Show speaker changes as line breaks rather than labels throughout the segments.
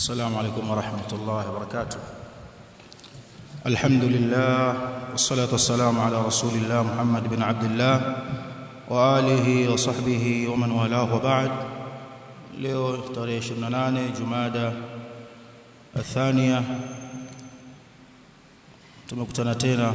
السلام عليكم ورحمة الله وبركاته الحمد لله والصلاة والسلام على رسول الله محمد بن عبد الله وآله وصحبه ومن والاه وبعد leo tarehe 28 Jumada athania tumekutana tena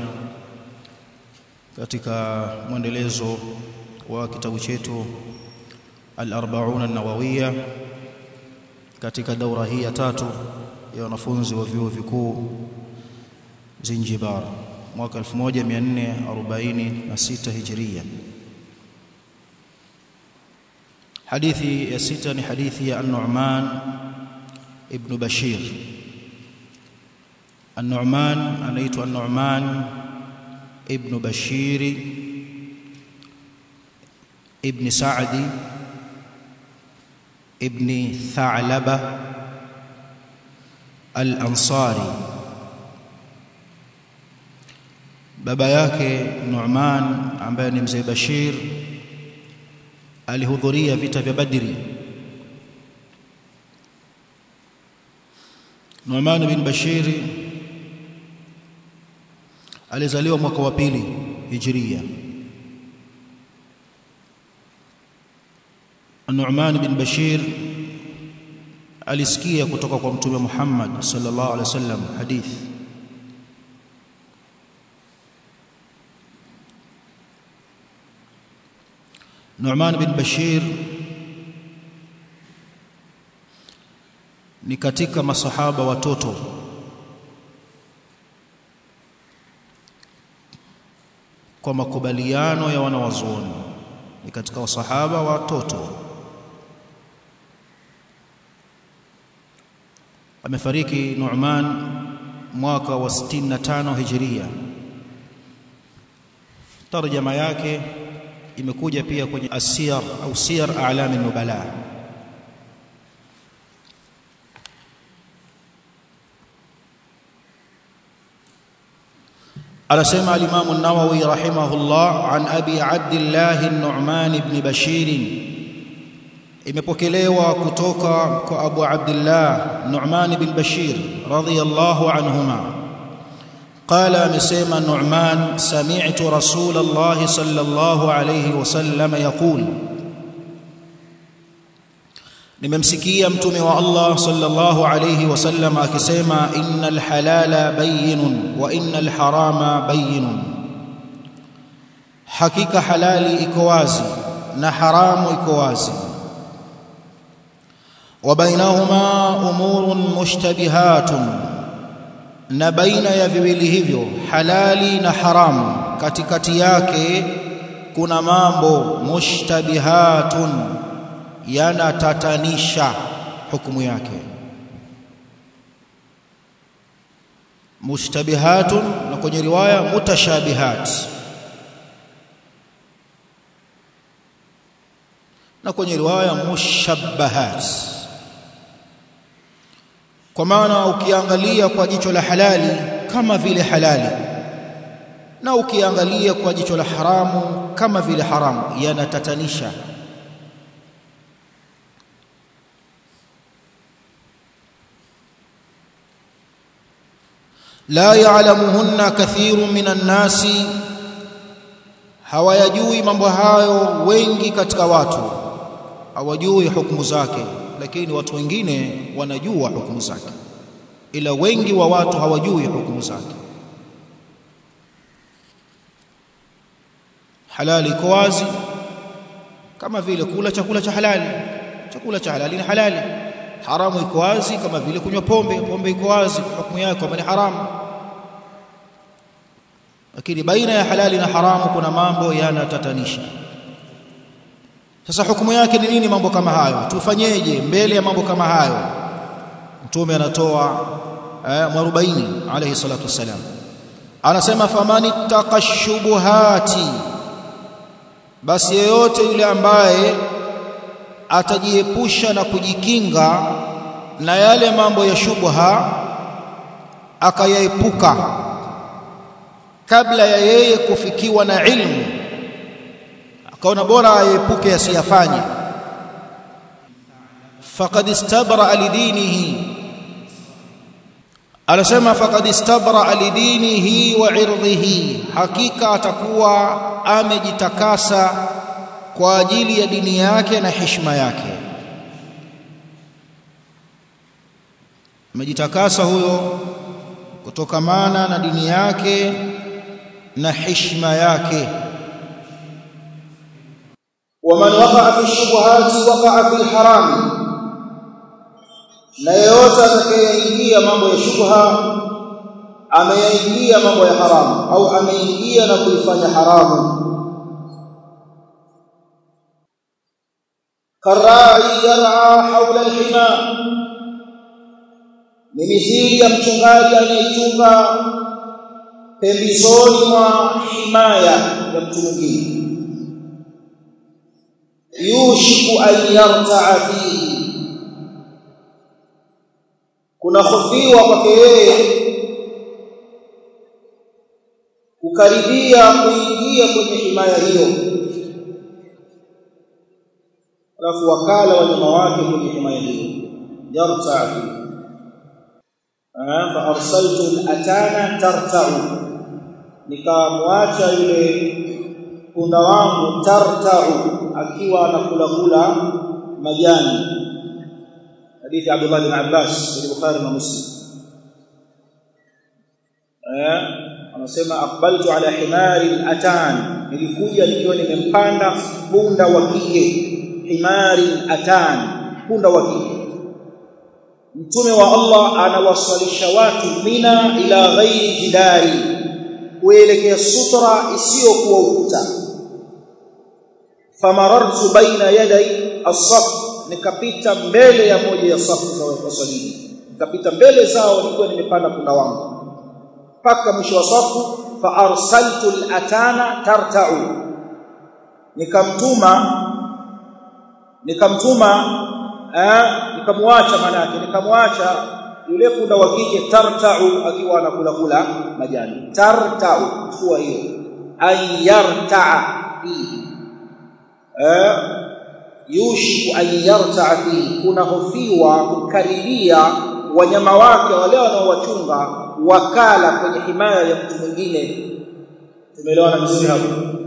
katika mwendelezo wa kitabu chetu al-40 an-nawawiyya katika daura hii ya tatu ya wanafunzi wa vyuo vikuu Zanzibar mwaka 1446 Hijria hadithi ya sita ni hadithi ya An-Nu'man ibn Bashir An-Nu'man anaitwa An-Nu'man ibn Bashir ibn Sa'di ibn Tha'laba al-Ansari baba yake Nu'man ambaye ni mzee Bashir alihudhuria vita vya Badri Nu'man bin Bashir alizaliwa mwaka wa pili Hijria Nu'man bin Bashir alisikia kutoka kwa Mtume Muhammad sallallahu alaihi wasallam hadithi Nu'man bin Bashir ni katika masahaba watoto kwa makubaliano ya wanawazuoni ni katika wasahaba watoto amefariki Nu'man mwaka wa 65 Hijria tarjama yake imekuja pia kwenye asiyar au siyar a'lam an-nubala anasema al-Imam an-Nawawi rahimahullah an Abi Abdullah an-Nu'man ibn Bashir imepokelewa kutoka kwa Abu Abdullah Nu'man ibn Bashir radiyallahu anhuma قال مسيما النعمان سمعت رسول الله صلى الله عليه وسلم يقول nimemsikia mtume wa Allah sallallahu alayhi wasallam akisema innal halala bayyinun wa innal harama bayyinun hakika halali iko wazi na haramu iko wazi wa bainahuma umurun mushtabihatun na baina ya viwili hivyo halali na haramu katikati yake kuna mambo mushtabihatun yanatatanisha hukumu yake mushtabihatun na kwenye riwaya mutashabihat na kwenye riwaya mushabbahat kwa maana ukiangalia kwa jicho la halali kama vile halali na ukiangalia kwa jicho la haramu kama vile haramu yanatatanisha la ya'lamuhunna kathirun minan nasi hawayajui mambo hayo wengi katika watu hawajui hukumu zake lakini watu wengine wanajua hukumu zake ila wengi wa watu hawajui hukumu zake halali iko wazi kama vile kula chakula cha halali chakula cha halali ni halali haramu iko wazi kama vile kunywa pombe pombe iko wazi hukumu yake kama ni haramu lakini baina ya halali na haramu kuna mambo yanatatanisha sasa hukumu yake ni nini mambo kama hayo tufanyeje mbele ya mambo kama hayo mtume anatoa eh, mwarobaini alayhi salatu wasalam anasema famani taqashubuhati basi yeyote yule ambaye atajiepusha na kujikinga na yale mambo ya shubha akayaepuka kabla ya yeye kufikiwa na ilmu akaona bora aepuke asiyafanye faqad istabra lidinihi anasema faqad istabra lidinihi wa irdhihi hakika atakuwa amejitakasa kwa ajili ya dini yake na heshima yake amejitakasa huyo kutokamana na dini yake na heshima yake
ومن وقع في الشبهات وقع في الحرام na yeyote atakayeingia mambo ya shubha ameyaingia mambo ya haramu au ameingia na kuifanya haramu karai yar'a haula alhima ni mithili ya mchungaji anayechunga pembezoni mwa himaya ya mtu mwingine yushiku an yarta'a fihi kuna hofiwa kwake yeye kukaribia kuingia kwenye himaya hiyo alafu wakala wanyama wake kwenye himaya hiyo yarta'a fihi fa arsaltu al-atana tarta'u nikamwacha yule punda wangu tarta'u akiwa anakula kula majani hadithi Abdullah bin Abbas kwenye Bukhari na Muslim eh anasema aqbaltu ala himari atan nilikuja nikiwa nimempanda punda wa kike himari atan punda wa kike mtume wa Allah anawaswalisha watu mina ila ghairi jidari kuelekea sutra isiyokuwa ukuta famarartu baina yaday as-saf nikapita mbele ya moja ya safu za waswalini nikapita mbele zao nikiwa nimepanda punda wangu mpaka mwisho wa safu fa arsaltu al-atana tarta'u nikamtuma nikamtuma eh nikamwacha manake nikamwacha yule punda wa kike tarta'u akiwa anakula kula majani tarta'u chukua hiyo ayarta'a fihi eh yushiku an yarta'a fihi kuna hofiwa kukaribia wanyama wake wale wanaowachunga wakala kwenye himaya ya mtu mwingine tumeelewana vizuri hapo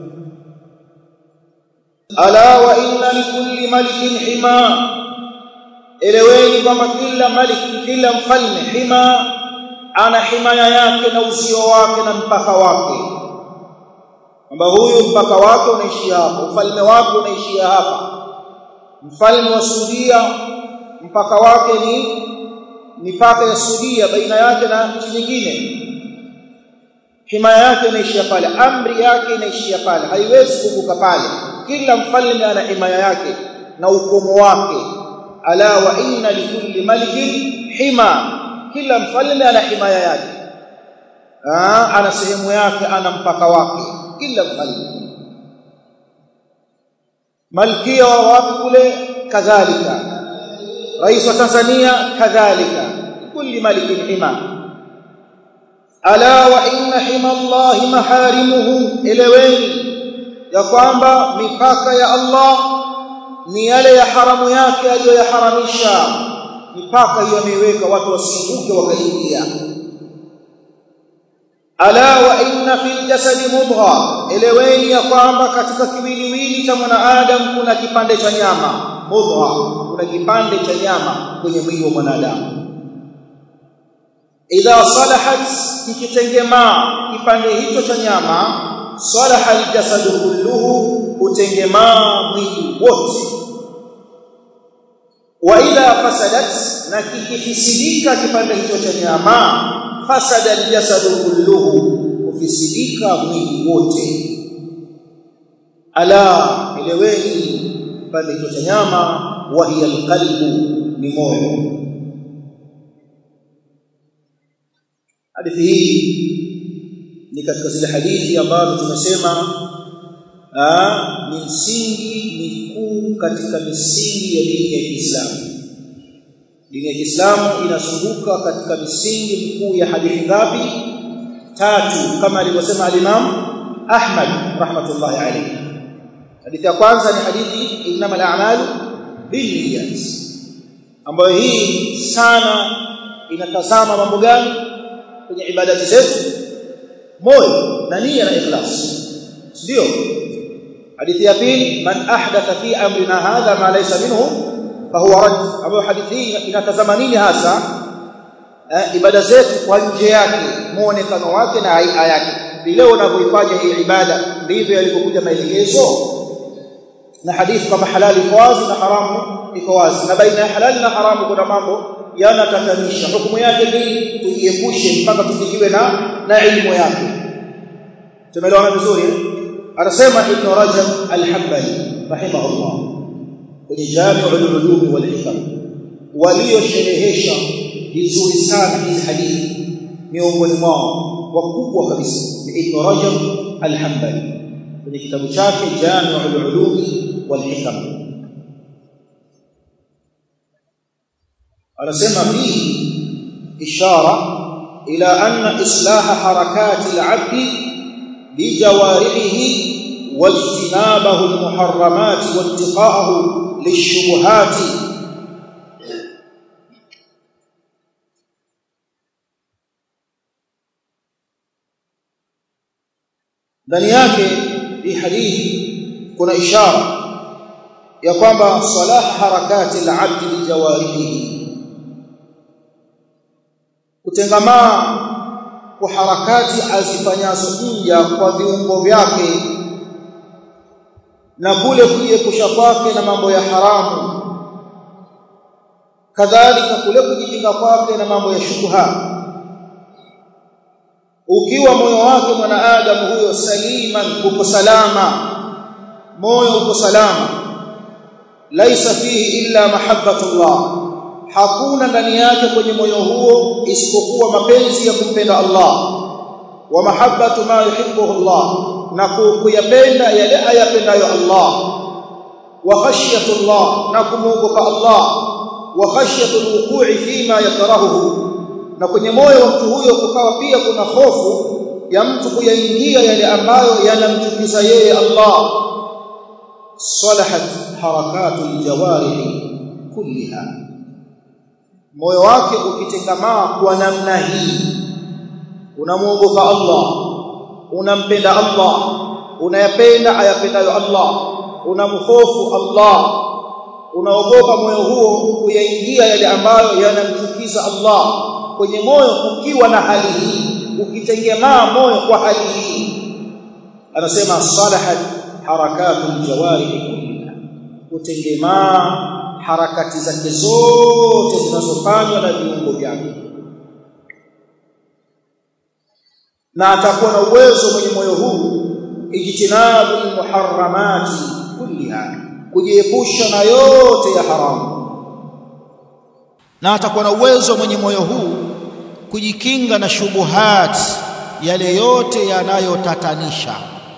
ala wa inna likulli malikin hima eleweni kwamba kila maliki kila mfalme hima ana himaya yake na uzio wake na mpaka wake kwamba huyu mpaka wake unaishia hapa ufalme wake unaishia hapa mfalme wa Saudia mpaka wake ni mipaka ya Saudia baina yake na nchi nyingine himaya yake inaishia pale amri yake inaishia pale haiwezi kuvuka pale kila mfalme ana himaya yake na ukomo wake ala wa inna likulli malikin hima kila mfalme ana himaya yake Aa, ana sehemu yake ana mpaka wake kila mfalme malkia wa wapi kule kadhalika rais wa Tanzania kadhalika kulli malikin hima ala wa inna hima Allah maharimuhu eleweni ya kwamba mipaka ya Allah ni yale ya haramu yake aliyoyaharamisha mipaka hiyo ameiweka watu wasivuke wakaingia ala wa inna fil jasadi mudgha eleweni ya kwamba katika kiwiliwili cha mwanadamu kuna kipande cha nyama mudgha kuna kipande cha nyama kwenye mwili wa mwanadamu idha salahat kikitengemaa kipande hicho cha nyama salaha aljasadu kulluhu utengemaa mwili wote wa idha fasadat na kikifisidika kipande hicho cha nyama fasada aljasadu kulluhu kufisidika mwili wote ala eleweni kipande hicho cha nyama wa hiya alqalbu ni moyo hadithi hii ni katika zile hadithi ambazo tumesema ni msingi mikuu katika misingi ya dini ya Kiislamu. Dini ya Kiislamu inazunguka katika misingi mikuu ya hadithi ngapi? Tatu, kama alivyosema al-Imam Ahmad rahmatullahi alayhi. Hadithi ya kwanza ni hadithi innamal a'malu binniyat, ambayo hii sana inatazama mambo gani? kwenye ibadati zetu moyo na nia na ikhlas ndio hadithi ya pili man ahdatha fi amrina hadha ma laysa minhu fahuwa rad ambayo hadithi hii inatazama nini hasa eh, ibada zetu kwa nje yake muonekano wake na haia yake vile unavyoifanya hii ibada ndivyo yalivyokuja maelekezo na hadithi kama halali iko wazi na haramu iko wazi na baina ya halali na haramu kuna mambo yanatatanisha hukumu yake ni tujiepushe mpaka tufikiwe na na elimu yake tumeelewana vizuri anasema ibn rajab al-hanbali rahimahullah kwenye jami'ul ulum wal hikam waliosherehesha vizuri sana hizi hadithi miongoni mwao wakubwa kabisa ni ibn rajab al-hanbali kwenye kitabu chake jami'ul ulum wal hikam anasema fihi ishara ila anna islaha harakati al-'abd بجوارحه واجتنابه المحرمات واتقاءه للشبهات ndani yake hii hadithi kuna ishara ya kwamba salah harakati al-abd bi jawarihi kutengamaa kwa harakati azifanyazo nja kwa viungo vyake na kule kujiepusha kwake na mambo ya haramu kadhalika kule kujikinga kwake na mambo ya shubha ukiwa moyo wake mwanadamu huyo saliman uko salama moyo uko salama laisa fihi illa mahabbatullah hakuna ndani yake kwenye moyo huo isipokuwa mapenzi ya kumpenda Allah wa mahabbatu ma yuhibbuhu Allah na kuyapenda yale ayapendayo Allah wa khashyatu Allah na kumuogopa Allah wa khashyatu alwuqu'i fima yakrahuhu na kwenye moyo wa mtu huyo kukawa pia kuna hofu ya mtu kuyaingia yale ambayo yanamchukiza yeye Allah salahat harakatu aljawarih kulliha moyo wake ukitengamaa kwa namna hii unamuogopa Allah unampenda Allah unayapenda ayapendayo Allah unamhofu Allah unaogopa moyo huo kuyaingia yale ambayo yanamchukiza Allah kwenye moyo ukiwa na hali hii ukitengemaa moyo kwa hali hii anasema salahat harakatul jawarih kullaha kutengemaa harakati zake zote zinazofanywa na viungo vyake na atakuwa na uwezo mwenye moyo huu ijtinabu muharramati kulliha kujiepusha na yote ya haramu
na atakuwa na uwezo mwenye moyo huu kujikinga na shubuhat yale yote yanayotatanisha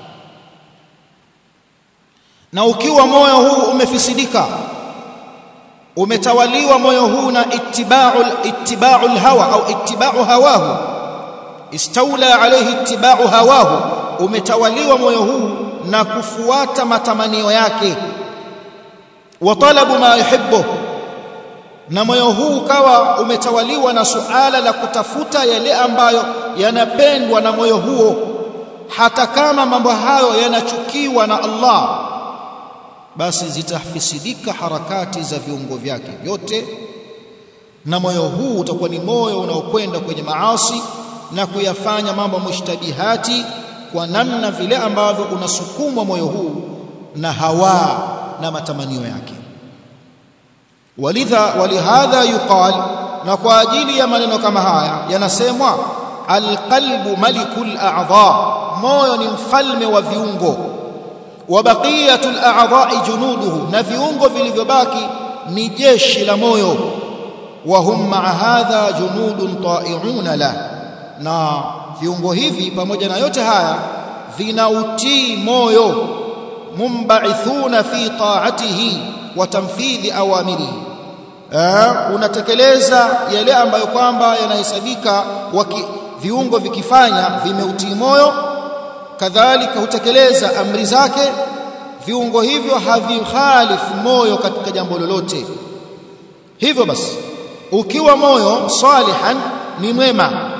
na ukiwa moyo huu umefisidika umetawaliwa moyo huu na ittiba'ul ittiba'ul hawa au ittiba'u hawahu istawla alayhi ittiba'u hawahu umetawaliwa moyo huu na kufuata matamanio yake wa talabu ma yuhibbu na moyo huu ukawa umetawaliwa na suala la kutafuta yale ambayo yanapendwa na moyo huo hata kama mambo hayo yanachukiwa na Allah basi zitafisidika harakati za viungo vyake vyote na moyo huu utakuwa ni moyo unaokwenda kwenye maasi na kuyafanya mambo mushtabihati kwa namna vile ambavyo unasukumwa moyo huu na hawa na matamanio yake walidha walihadha yuqal na kwa ajili ya maneno kama haya yanasemwa alqalbu malikul a'dha moyo ni mfalme wa viungo wa baqiyatul a'dha'i junuduhu na viungo vilivyobaki ni jeshi la moyo wa hum ma'a hadha junudun ta'i'una la na viungo hivi pamoja na yote haya vinautii moyo mumba'ithuna fi ta'atihi wa tanfidhi awamirihi unatekeleza yale ambayo kwamba yanahesabika viungo vikifanya vimeutii moyo kadhalika hutekeleza amri zake viungo hivyo havikhalifu moyo katika jambo lolote hivyo basi ukiwa moyo salihan ni mwema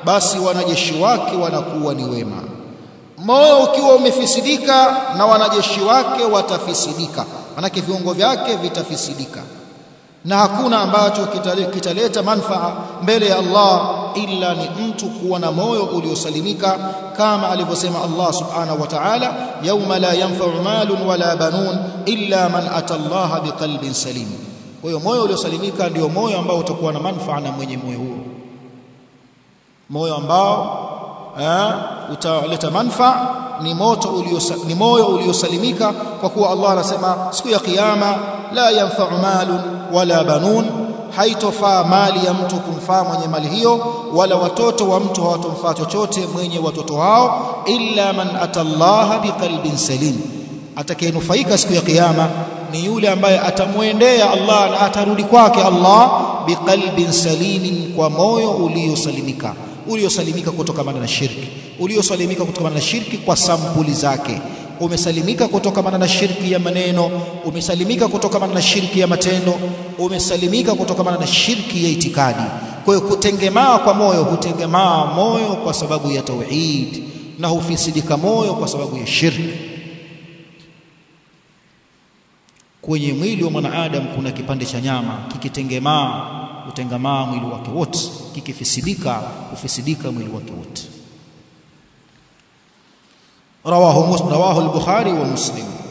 basi wanajeshi wake wanakuwa ni wema moyo ukiwa umefisidika na wanajeshi wake watafisidika manake viungo vyake vitafisidika na hakuna ambacho kitaleta manfaa mbele ya Allah illa ni mtu kuwa na moyo uliosalimika kama alivyosema Allah subhanahu wa ta'ala yauma la yanfa'u malun wala banun illa man ata Allah biqalbin salim kwa hiyo moyo uliosalimika ndio moyo ambao utakuwa na manfaa na mwenye moyo huo moyo ambao eh, utaleta manfaa ni moto uliosa, ni moyo uliosalimika kwa kuwa Allah anasema siku ya kiyama la yanfa'u malun wala banun haitofaa mali ya mtu kumfaa mwenye mali hiyo wala watoto wa mtu hawatomfaa chochote mwenye watoto hao illa man atallaha biqalbin salim atakayenufaika siku ya kiyama ni yule ambaye atamwendea Allah na atarudi kwake Allah biqalbin salimin kwa moyo uliosalimika uliosalimika kutokana na shirki uliosalimika kutokana na shirki kwa sampuli zake umesalimika kutokana na shirki ya maneno umesalimika kutokana na shirki ya matendo umesalimika kutokana na shirki ya itikadi kwa hiyo kutengemaa kwa moyo hutengemaa moyo kwa sababu ya tauhid na hufisidika moyo kwa sababu ya shirki kwenye mwili wa mwanadamu kuna kipande cha nyama kikitengemaa utengamaa mwili wake wote kikifisidika ufisidika mwili wake wote rawahu rawahu al-bukhari wa muslim